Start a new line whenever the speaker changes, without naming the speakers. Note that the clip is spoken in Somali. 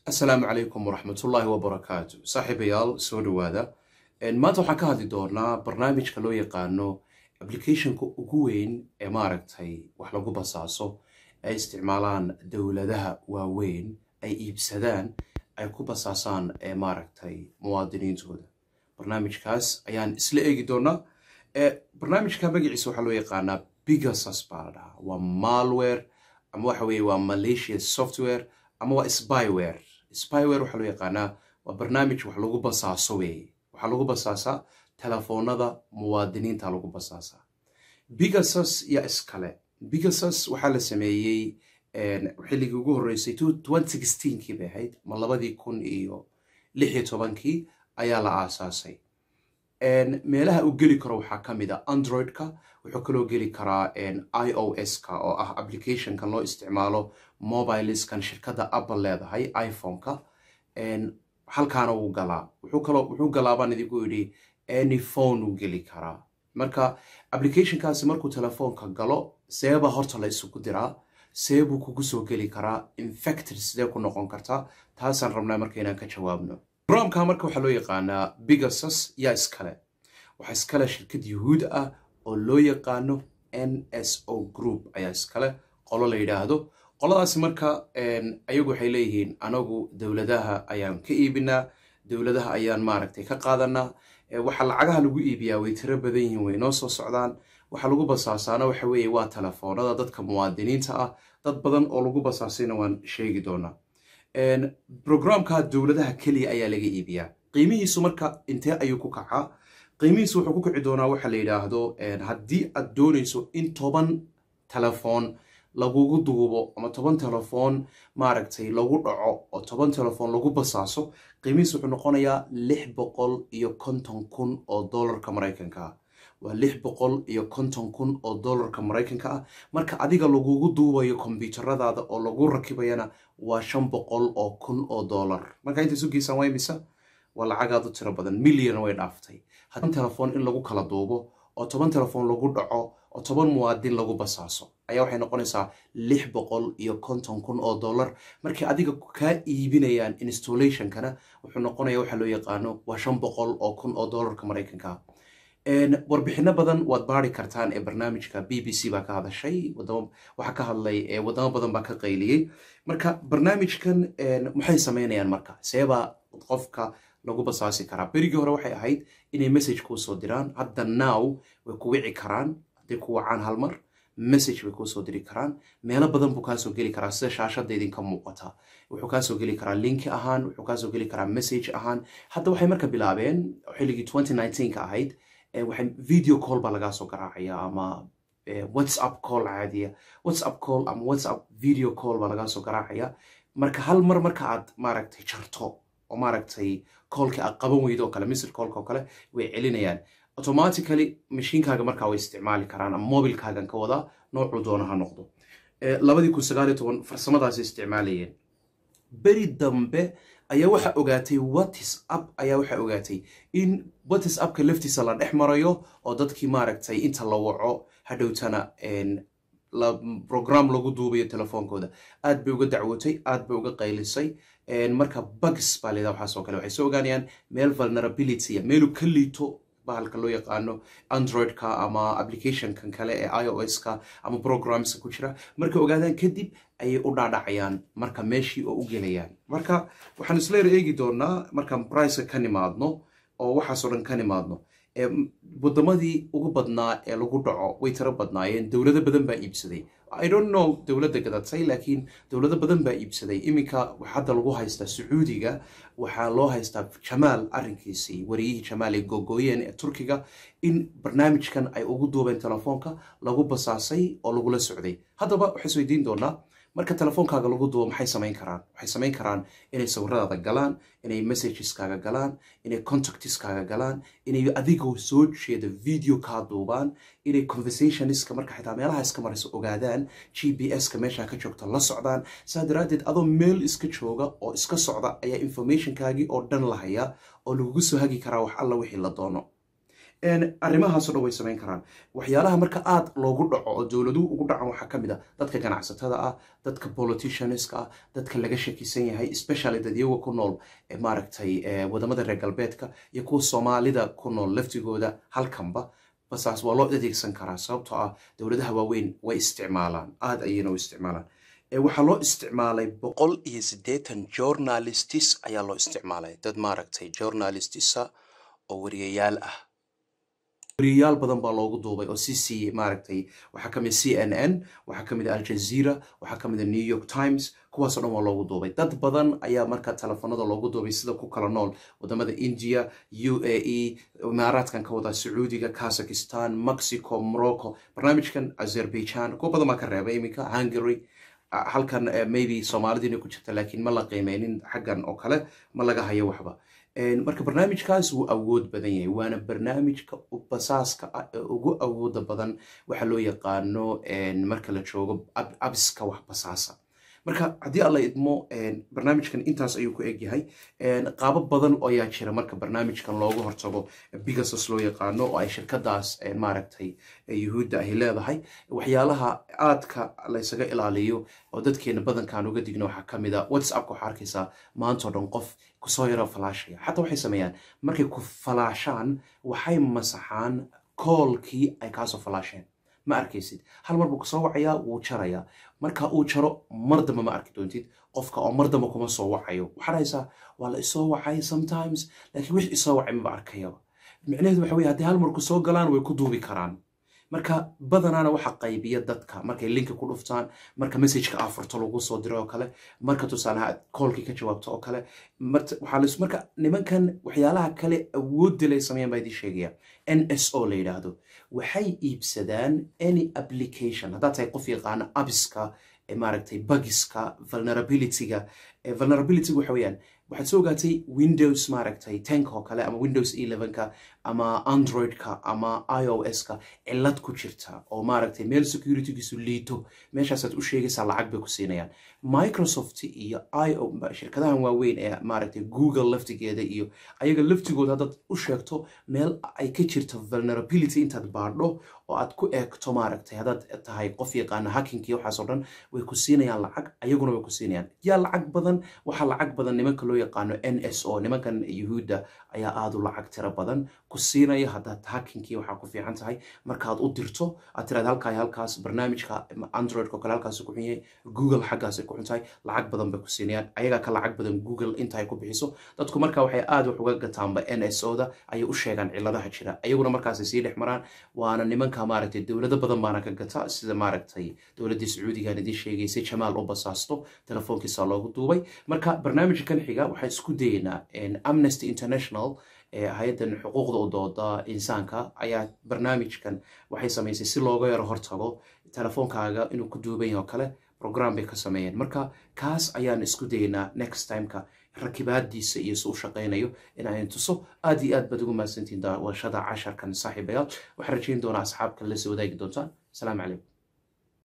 asalaamu calaykum waraxmatullaahi wabarakaatu saaxiibayaal soo dhowaada maanta waxaan ka hadli doonaa barnaamijka loo yaqaano applicationka ugu weyn ee maaragtay wax lagu basaaso ay isticmaalaan dowladaha waaweyn ay iibsadaan ay ku basaasaan ee maaragtay muwaadiniintooda barnaamijkaas ayaan isla eegi doonaa barnaamijka magaciisa waxaa loo yaqaanaa bigasus baa la dhahaa waa malware ama waxa weye waa malaysia software ama waa spyware spyware waxaa loo yaqaanaa waa barnaamij wax lagu basaaso weeye waxaa lagu basaasaa telefoonada muwaadiniinta lagu basaasaa bigasus yaa iskale bigasus waxaa la sameeyey xilligii ugu horreysay kii bay ahayd ma labadii kun iyo lix iyo tobankii ayaa la aasaasay meelaha uu geli karo waxaa ka mid a android-ka wuxuu kaloo geli karaa i o s-ka oo ah applicationkan loo isticmaalo mobileskan shirkadda apple leedahay iphone-ka halkaana wuu galaa wuxuu galaa baan idinku yidhi any phone wuu geli karaa marka applicationkaasi markuu telefoonka galo seeba horta la isugu diraa seebuu kugu soo geli karaa infected sidee ku noqon kartaa taasaan rabnaa marka inaan ka jawaabno programka marka waxaa loo yaqaanaa bigasus yaa iskale waxaa iskale shirkad yuhuud ah oo loo yaqaano n s o group ayaa iskale qolo la yidhaahdo qoladaasi marka ayagu waxay leeyihiin anagu dowladaha ayaan ka iibinaa dowladaha ayaan maaragtay ka qaadanaa waxa lacagaha lagu iibiyaa way tiro badan yihiin way noo soo socdaan waxa lagu basaasaana waxa weeye waa telefoonada dadka muwaadiniinta ah dad badan oo lagu basaasayna waan sheegi doonaa programka dowladaha keliya ayaa laga iibiyaa qiimihiisu marka intee ayuu ku kacaa qiimihiisu wuxuu ku kici doonaa waxa la yidhaahdo haddii aad doonayso in toban telefoon lagugu duubo ama toban telefoon maaragtay lagu dhaco oo toban telefoon lagu basaaso qiimihiisu wuxuu noqonayaa lix boqol iyo konton kun oo dollarka maraykanka ah waa lix boqol iyo konton kun oo dollarka maraykanka ah marka adiga lagugu duubayo kombyuutaradaada oo lagu rakibayana waa shan boqol oo kun oo dollar marka inta isu geysaan waa imisa waa lacagaad u tiro badan milyan way dhaaftay hadan telefoon in lagu kala duubo oo toban telefoon lagu dhaco oo toban muwaadin lagu basaaso ayaa waxay noqonaysaa lix boqol iyo konton kun oo dollar markii adiga kaa iibinayaan installationkana wuxuu noqonaya waxaa loo yaqaano waa shan boqol oo kun oo dollarka maraykanka warbixino badan waad baari kartaan ee barnaamijka b b c baa ka hadashay waxaa ka hadlay wadamo badan baa ka qayliyey marka barnaamijkan maxay sameynayaan marka seebaa qofka lagu basaasi karaa berigii hore waxay ahayd inay message kuu soo diraan hadda now way ku wici karaan hadday ku wacaan hal mar message bay kuu soo diri karaan meelo badan buu kaasoo geli karaa sida shaashada idinka muuqata wuxuu kaasoo geli karaa linki ahaan wuxuu kaasoo geli karaa message ahaan hadda waxay marka bilaabeen xilligii ka ahayd waxay video call baa lagaa soo garaacaya ama whatsapp call caadiya whatsapp call ama whatsapp video call baa lagaa soo garaacaya marka hal mar marka aad maaragtay jarto oo maaragtay callka aad qaban weydo oo kale misr callka oo kale way celinayaan automatically mashiinkaaga markaa way isticmaali karaan ama mobilkaagan ka wadaa noocuu doona ha noqdo labadii kun sagaaliyo toban farsamadaasi isticmaalayeen beri dambe ayaa waxaa ogaatay whatsapp ayaa waxaa ogaatay in whatsappka laftiisa la dhex marayo oo dadkii maaragtay inta la waco hadhowtana program lagu duubayo telefoonkooda aad bay uga dacwootay aad bay uga qaylisay marka bugs baa leedaha waxaas oo kale waxay soo ogaanayaan meel vulnerability meeluu ka liito bahalka loo yaqaano android-ka ama applicationkan kale ee i o s-ka ama programska ku jira markay ogaadaan kadib ayay u dhaadhacayaan marka meeshii oo u gelayaan marka waxaan isleer eegi doonaa markaan briceka ka nimaadno oo waxaasoo dhan ka nimaadno wadamadii ugu badnaa ee lagu dhaco way tiro badnaayeen dowlado badan baa iibsaday i don't know dowladda gadatay laakiin dowlado badan baa iibsaday iminka hadda lagu haystaa sacuudiga waxaa loo haystaa jamaal arrinkiisii wariyihii jamaal ay googooyeen ee turkiga in barnaamijkan ay ugu duubeen telefoonka lagu basaasay oo lagula socday haddaba waxay isweydiin doonaa marka telefoonkaaga lagu duubo maxay samayn karaan waxay samayn karaan inay sawiradaada galaan inay messageskaga galaan inay contactiskaaga galaan inay adigoo soo jeeda video kaa duubaan inay conversationska marka xitaa meelaha iska marayso ogaadaan g b s-ka meeshaa ka joogta la socdaan saa daraaddeed adoo meel iska jooga oo iska socda ayaa informationkaagii oo dhan la hayaa oo lagugu soo hagi karaa wax alla wixii la doono arrimahaasoo dhan way samayn karaan waxyaalaha marka aad loogu dhaco oo dowladuhu ugu dhacan waxaa ka mid a dadka ganacsatada ah dadka politicianska ah dadka laga shakisan yahay especially dad iyaga ku nool maaragtay wadamada reer galbeedka iyo kuwa soomaalida ku nool laftigooda halkanba basaas waa loo adeegsan karaa sababtoo ah dowladaha waaweyn way isticmaalaan aada ayayna u isticmaalaan waxaa loo isticmaalay boqol iyo siddeetan journalistis ayaa loo isticmaalay dad maaragtay journalistisa oo wariyayaal ah wariyayaal badan baa loogu duubay oo c c maaragtay waxaa ka mid c n n waxaa ka mid aljazeera waxaa ka mid new york times kuwaasoo dhan waa loogu duubay dad badan ayaa marka telefoonada loogu duubay sida ku kala nool wadamada india u a e imaaraadkan ka wada sacuudiga kazakistan mexico morocco barnaamijkan azerbaijan kuwa badan baa ka reebay iminka hungary halkan maybe soomaalidiina ku jirta laakiin ma la qiimeynin xaggan oo kale ma laga hayo waxba marka barnaamijkaas wuu awood badan yahay waana barnaamijka basaaska ah ee ugu awooda badan waxa loo yaqaano marka la joogo abiska wax basaasa marka haddii alla idmo barnaamijkan intaas ayuu ku egyahay qaabo badan ayaa jira marka barnaamijkan loogu hortago bigasos loo yaqaano oo ay shirkadaas maaragtay yuhuudda ay leedahay waxyaalaha aadka laysaga ilaaliyo oo dadkeena badankaan uga digno waxaa ka mid a whatsappka waxaa arkaysaa maantao dhan qof kusoo yaro falaashaya xataa waxay sameeyaan markay ku falaashaan waxay masaxaan koolkii ay kaasoo falaasheen ma arkaysid hal mar buu kasoo wacayaa wuu jarayaa marka uu jaro mar damba ma arki doontid qofka oo mar damba kuma soo wacayo waxaad haysaa waa la isoo wacay sometimes laakiin wix isoo wacay maba arkayaba micnaheedu waxa weye haddii hal mar ku soo galaan way ku duubi karaan marka badanaana waxa qaybiya dadka markay linka ku dhuftaan marka messageka afurto lagu soo diro oo kale marka tusaalaha koolkii ka jawaabto oo kale marka nimankan waxyaalaha kale awoodda lay sameeyaan baa idin sheegaya n s o la yidhaahdo waxay iibsadaan any application haddaad tahay qof yaqaana abiska maaragtay bugiska vulnerabilityga vulnerabilityga waxa weeyaan waxaad soo ogaatay windows maaragtay tenka oo kale ama windows elevenka ama androidka ama i o s-ka cilad ku jirta oo maaragtay meel securitygiisu liito meeshaasaad u sheegaysaa lacag bay ku siinayaan microsoft iyo i o shirkadahan waaweyn ee maaragtay google laftigeeda iyo ayaga laftigooda haddaad u sheegto meel ay ka jirto vulnerability intaad baadho oo aad ku eegto maaragtay haddaad tahay qof yaqaana hackingki waxaasoo dhan way ku siinayaan lacag ayaguna way ku siinayaan yaa lacag badan waxaa lacag badan nimanka loo yaqaano n s o nimankan yuhuudda ayaa aada u lacag tiro badan ku siinaya haddaad hackinkii waxaa ku fiican tahay markaad u dirto aad tiraad halkaa halkaas barnaamijka androidka oo kale halkaas ku xun yahay google xaggaas ay ku xun tahay lacag badan bay ku siinayaan ayagaa ka lacag badan google inta ay ku bixiso dadku marka waxay aada wax uga gataanba n s o da ayay u sheegaan ciladaha jira ayaguna markaasay sii dhex maraan waana nimanka maaragtay dowlado badan baana ka gata sida maaragtay dowladdii sacuudigan idiin sheegaysay jamaal u basaasto telefoonkiisa loogu duubay marka barnaamijkan xiga waxaan isku dayeynaa amnesty international hay-addan xuquuqda u dooda insaanka ayaa barnaamijkan waxay samaysay si looga yaro hortago telefoonkaaga inuu ku duuban yaho kale program bay ka sameeyeen marka kaas ayaan isku dayeynaa next timeka rakibaadiisa iyo si u shaqaynayo in aan tuso aad iyo aad baad ugu mahadsantiin daawashada casharkan saaxiibayaal waxaan rajayn doonaa asxaabka la soo wadaagi doontaan asalaamu calaykum